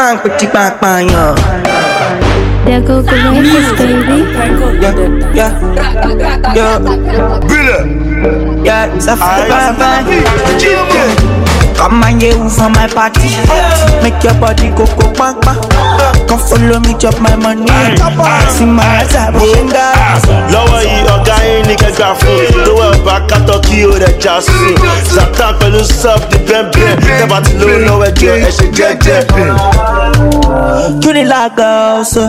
Bang, pretty bang, bang, yeah. There go the records, baby. Yeah, yeah, yeah, Bile. yeah. It's a bang, bang. Come and you for my party. Make your body go go bang bang. Come follow me, chop my money. See my eyes, I will lọ́wọ́ yìí ọ̀gá yín ní kẹgbà fún lówó ẹ̀bá kátó kí o rẹ̀ já sùn zatan pẹ̀lú sub di bẹ́ẹ̀bẹ́ẹ̀ tẹ́bà tí lówó lọ́wọ́ ẹjọ́ ẹ ṣe jẹ́jẹ́. You need like girl, so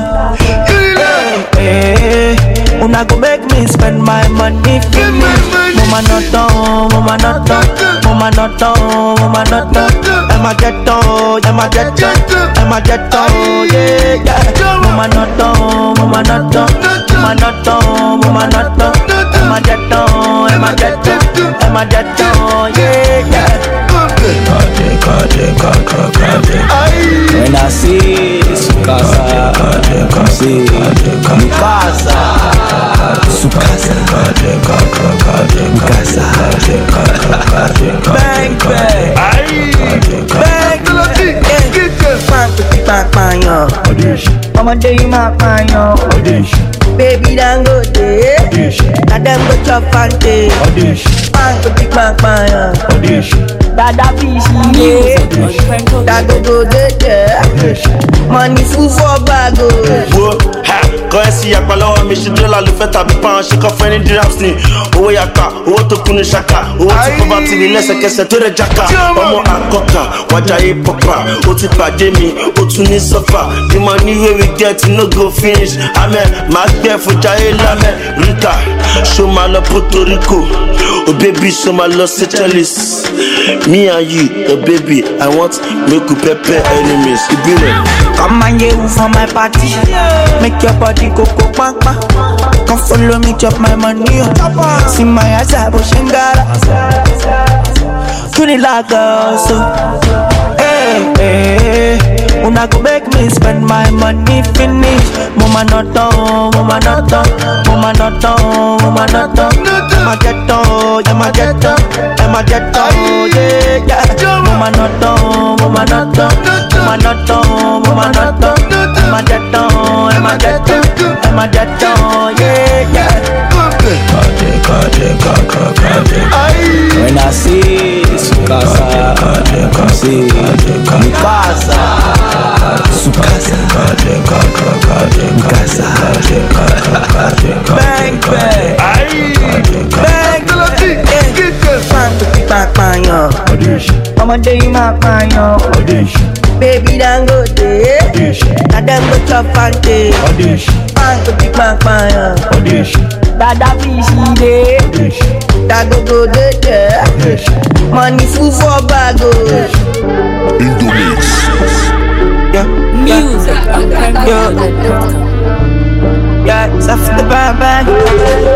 hey, Una go make me spend my money for me Mama not down, mama not down Mama not down, mama not down Emma get down, Emma get down Emma get down, yeah, yeah Mama not down, mama not down Mama not down, mama not down Emma get down, Emma get down Emma get down, yeah, yeah When I see Sukasa, see Mikasa, Sukasa, Mikasa, Bang bang, bang bang, bang bang yo. Ọmọdé yìí máa pààyàn. Baby Dangote, na dem go chop fante. Bang bang bang yo. Dada fish ye, dagogo dey there. Money full for bag o. wo ha kọ́ ẹ sí yapa lọ́wọ́ mi ṣe dọ́là ló fẹ́ tàbí pound ṣe kọ́ fẹ́ ní dirhams ni owó yapa owó tó kún ní ṣaka owó tí kò bá ti rí lẹ́sẹ̀kẹsẹ̀ tó rẹ̀ jaka ọmọ àkọ́kà wájà yé pọ́pà ó ti pàdé mi ó tún ní sọ́fà the money wey we get no go finish amen máa gbẹ́ fújà yé lámẹ́ rita ṣó máa lọ puerto rico oh baby ṣó máa lọ seychelles me and you oh baby i want make we pepper enemies ìbílẹ̀. Come and you for my party. Make your body go go bang bang. Come follow me, chop my money. oh. See my eyes, I was shingara. You need like girl, so. Hey, hey, hey. Una go make me spend my money finish. Mama not down, mama not down, mama not down, mama not down. Emma get down, Emma get down, Emma get down, yeah, yeah. Mama not down, mama not down, mama not down, mama not down. Emma get down, Emma get down, Emma get down, yeah, yeah. When I see Sukasa, see Mikasa, Sukasa, Mikasa, bang bang, bang bang, bang bang bang yo. Ọmọdé yìí máa pààyàn. Baby Dangote, na dem go chop fante. Bang bang bang yo. Dada fish dey, dagogo dey there. Money full for bag o. Indomix. Yeah, Music on yeah, yeah. It's after the bang bang.